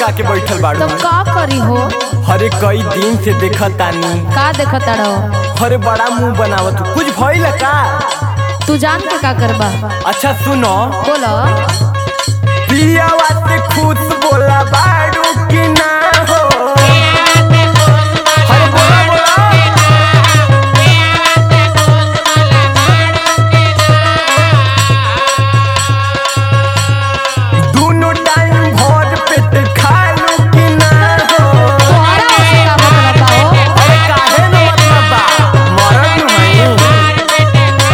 लटका के बैठल तो बाड़ू का करी हो अरे कई दिन से देखत तानी का देखत रहो अरे बड़ा मुंह बनावत हूँ। कुछ भइल का तू जान के का करबा अच्छा सुनो बोलो पियावा से खुश बोला बाड़ू की ना हो अरे बोला बोला दोनों टाइम भर पेट खालू की ना हो तोहरा ओसे का मतलब बा हो अरे काहे न मतलब बा मरद न हई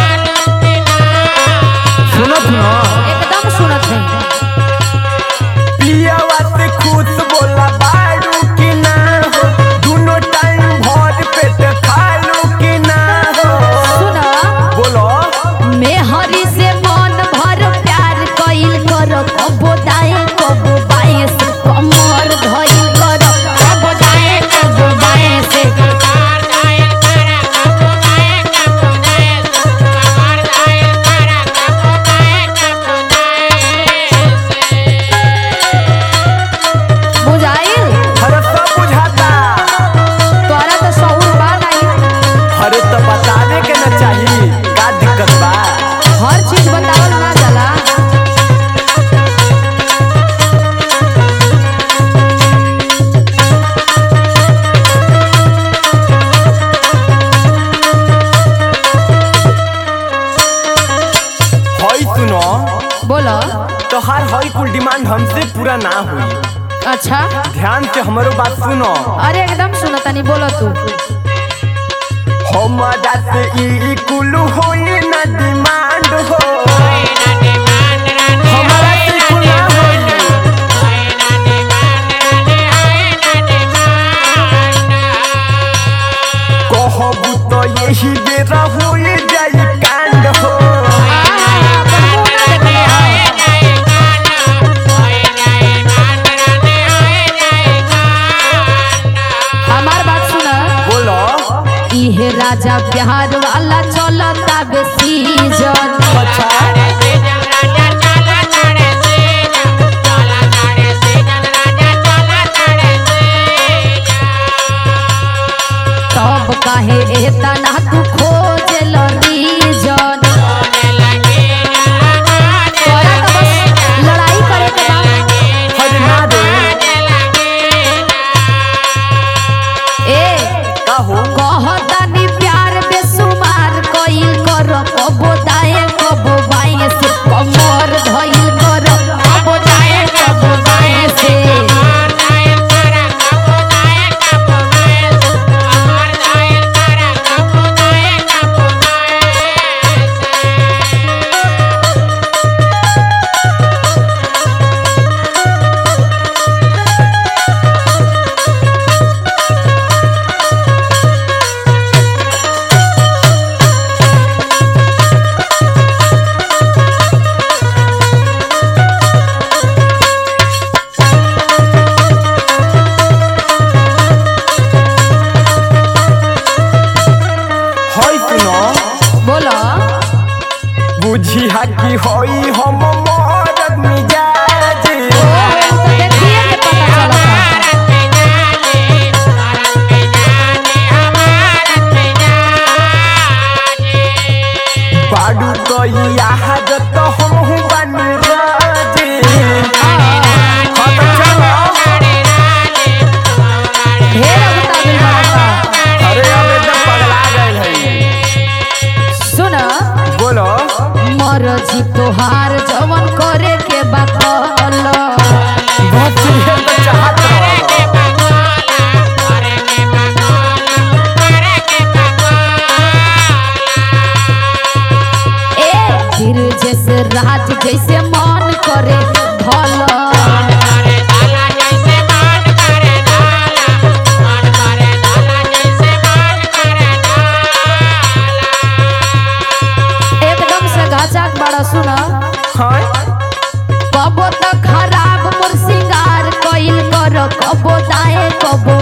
सुनत न एकदम सुनत है पियावा से खुश बोला बाड़ू की ना हो दोनों टाइम भर पेट खालू की ना हो सुन बोलो मैं हरी से मन भर प्यार कइल कर कबो दाए कबो बाएं से कमर धइल कर कबो दाए कबो बाएं से बुझाइल अरे सब बुझाता तोरा तो शौर बा नहीं अरे तो बतावे के न चाही का दिक्कत बा हर चीज बतावल ना जाला हई सुनो बोलो तो हर हई कुल डिमांड हमसे पूरा ना हुई अच्छा ध्यान से हमारो बात सुनो अरे एकदम सुनतानी बोलो तू हमारा से ई कुल होई ना डिमांड हो हमारा से ई कुल ना होई कहबू तो यही बेरा होई जाई कांड हो हमार बात सुना बोलो इहे राजा बिहार वाला चलता बेसी जन अच्छा तब काहे एतना तू खोजल रीजन तोरा तो बस लड़ाई करे के बा हर ना दे ए का हो कहतानी प्यार बेसुमार कइल कर कबो दाए कबो बाएं से कमर धइल कर कबो दाए कबो बाएं से हई सुनो बोलो बुझी हा कि हई हम मरद मिजाज ओ तो देखिए के पता चलता बाडू तो याद तो हम हूँ बानी राज हाँ तो चलो ढेर अगुता मिल बड़ा अरे अब एकदम पगला गए है सुन बोलो मरजी तोहार जवन करे के बकल बस ये तो चाहत रहो ए फिर जैसे राज जैसे मन करे भल एकदम से गाचाक बड़ा सुन हाँ कबो तो खराब मोर सिंगार कइल कर कबो दाए कबो